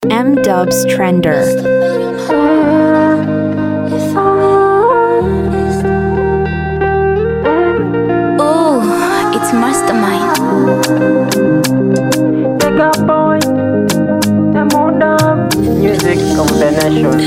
M Dubs Trender. Oh, it's Mastermind. Mega boy, the modern music combination.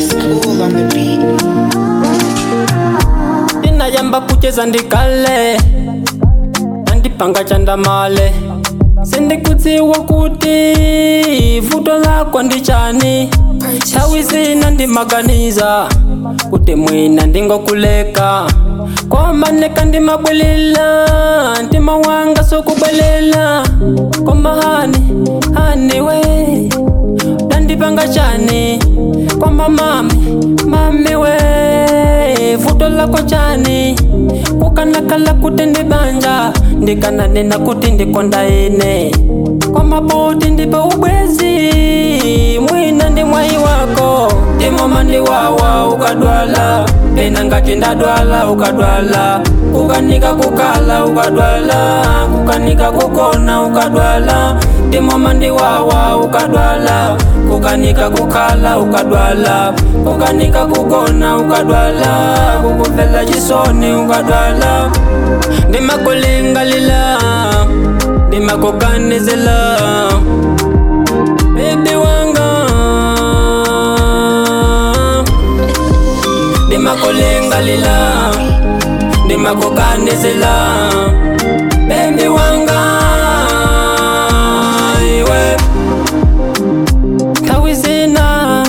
ndinayamba kucheza ndikale andipanga chandamale sindikudziwa kuti vuto lako ndichani nthawi zina ndimaganiza kuti mwina ndingokuleka koma neka ndimabwelela mtima wanga sukubwelela koma hani hani we ndandipanga chani koma mami mami we vuto lako chani kukanakala kuti ndibanja ndikananena kuti ndikonda ine koma poti ndipe ubwezi mwina ndi mwayi wako ndimoma ndiwawa ukadwala pena ngati ndadwala ukadwala kukanika kukala ukadwala kukanika kukona ukadwala ndimoma ndiwawa ukadwala kukanika kukala ukadwala kukanika kukona ukadwala kukuvela chisoni ukadwala ndimakulingalila ndimakuganizila bebi wanga ndimakulingalila ndimakuganizila bebi wanga iwe nthawi zina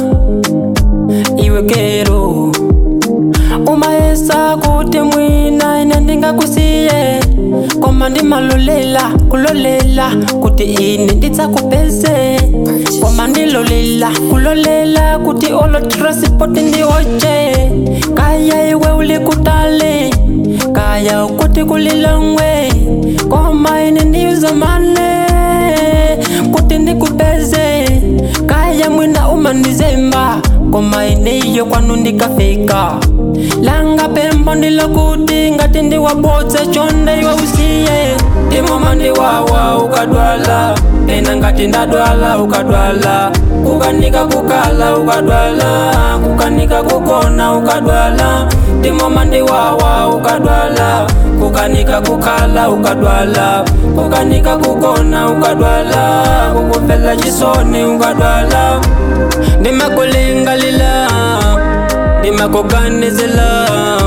iwe kero umayesa kuti mwina ine ndingakusiye koma ndimalolela kulolela kuti ine ndidzakupeze koma ndilolela kulolela kuti olo transport ndiwoche kaya iwe uli kutali kaya kuti kulilongwe koma ine ndiyuzamane kuti ndikupeze kaya mwina umandizemba koma ineyo kwanu ndikafika langa pembo ndilokuti ngati ndiwabodza chonde iwe usiye ndimoma ndiwawa ukadwala pena ngati ndadwala ukadwala kukanika kukala ukadwala kukanika kukona ukadwala ndimoma ndiwawa ukadwala kukanika kukala ukadwala kukanika kukona ukadwala kukuvela chisoni ukadwala ndimakulingalila ndimakuganizila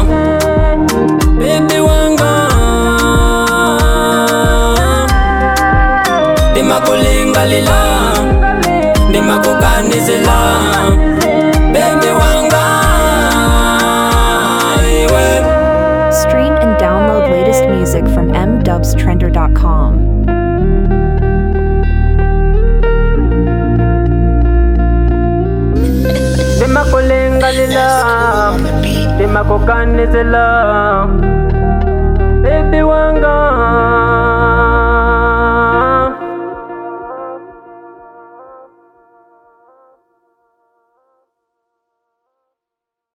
bebi wanga ndimakulingalila ndimakuganizila bebi wanga iwe Stream and download latest music from mdubstrender.com. ndimakulingalila ndimakuganizila bebi wanga